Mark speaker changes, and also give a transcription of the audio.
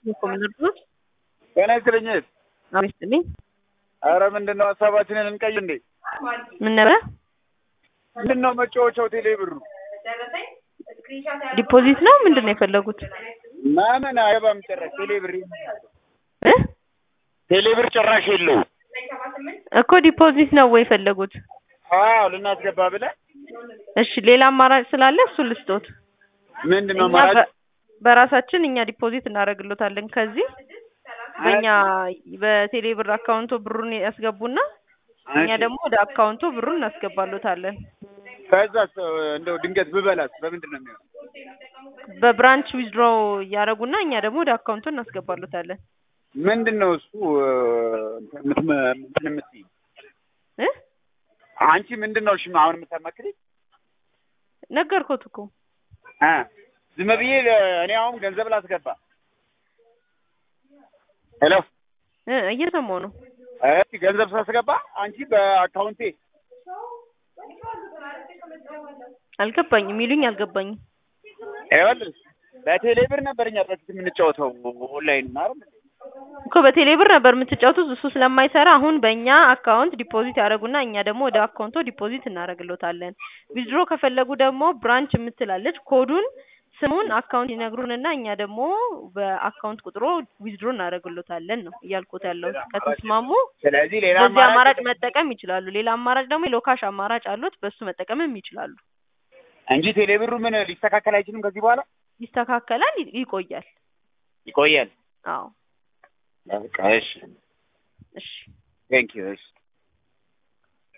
Speaker 1: ኮሚነር
Speaker 2: ጤና ይስጥልኝ።
Speaker 1: አቤት ስጥልኝ።
Speaker 2: አረ ምንድን ነው ሀሳባችንን እንቀይ እንዴ?
Speaker 1: ምን ነበረ?
Speaker 2: ምንድን ነው መጫወቻው ቴሌ ብሩ?
Speaker 1: ዲፖዚት ነው ምንድን ነው የፈለጉት?
Speaker 2: ማመን አይገባም ጭራሽ ቴሌ ብር
Speaker 1: እ
Speaker 2: ቴሌ ብር ጭራሽ የለውም።
Speaker 1: እኮ ዲፖዚት ነው ወይ የፈለጉት?
Speaker 2: አዎ ልናስገባ ብለን
Speaker 1: እሺ ሌላ አማራጭ ስላለ እሱን ልስጦት።
Speaker 2: ምንድን ነው
Speaker 1: እኛ
Speaker 2: አማራጭ?
Speaker 1: በ- በራሳችን እኛ ዲፖዚት እናደርግሎታለን ከዚህ በእኛ በቴሌ ብር አካውንቶ ብሩን ያስገቡና እኛ
Speaker 2: እሺ።
Speaker 1: ደግሞ ወደ አካውንቶ ብሩን እናስገባሎታለን።
Speaker 2: ከዛስ እንደው ድንገት ብበላስ በምንድን ነው የሚሆነው?
Speaker 1: በብራንች ዊዝድሮ እያደረጉና እኛ ደግሞ ወደ አካውንቶ እናስገባሎታለን።
Speaker 2: ምንድን ነው እሱ እንትን እንትን የምትይኝ
Speaker 1: እ
Speaker 2: አንቺ ምንድን ነው እሺ አሁን የምታማክሪኝ?
Speaker 1: ነገርኩት እኮ
Speaker 2: አ ዝም ብዬ ለ- እኔ አሁን ገንዘብ ላስገባ ሄሎ
Speaker 1: እ እየሰማሁ ነው።
Speaker 2: እሺ ገንዘብ ሳስገባ አንቺ በአካውንቴ
Speaker 1: አልገባኝም የሚሉኝ አልገባኝም።
Speaker 2: ይኸውልሽ በቴሌ ብር ነበር እኛ በፊት የምንጫወተው ኦንላይን ማለት ነው።
Speaker 1: እኮ በቴሌ ብር ነበር የምትጫወቱት እሱ ስለማይሰራ አሁን በእኛ አካውንት ዲፖዚት ያደረጉና እኛ ደግሞ ወደ አካውንቶ ዲፖዚት እናደርግሎታለን። ዊዝድሮ ከፈለጉ ደግሞ ብራንች የምትላለች ኮዱን ስሙን አካውንት ይነግሩንና እኛ ደግሞ በአካውንት ቁጥሮ ዊዝድሮ እናደርግሎታለን ነው እያልኩት ያለው። ከተስማሙ
Speaker 2: ስለዚህ ሌላ
Speaker 1: በዚህ አማራጭ
Speaker 2: አማራጭ
Speaker 1: መጠቀም ይችላሉ። ሌላ አማራጭ ደግሞ የሎካሽ አማራጭ አሉት በሱ መጠቀምም ይችላሉ።
Speaker 2: እንጂ ቴሌ ብሩ ምን ሊስተካከል አይችልም ከዚህ በኋላ
Speaker 1: ይስተካከላል፣ ይ- ይቆያል።
Speaker 2: ይቆያል።
Speaker 1: አዎ
Speaker 2: በቃ እሺ
Speaker 1: እሺ
Speaker 2: ቴንክ ዩ እሺ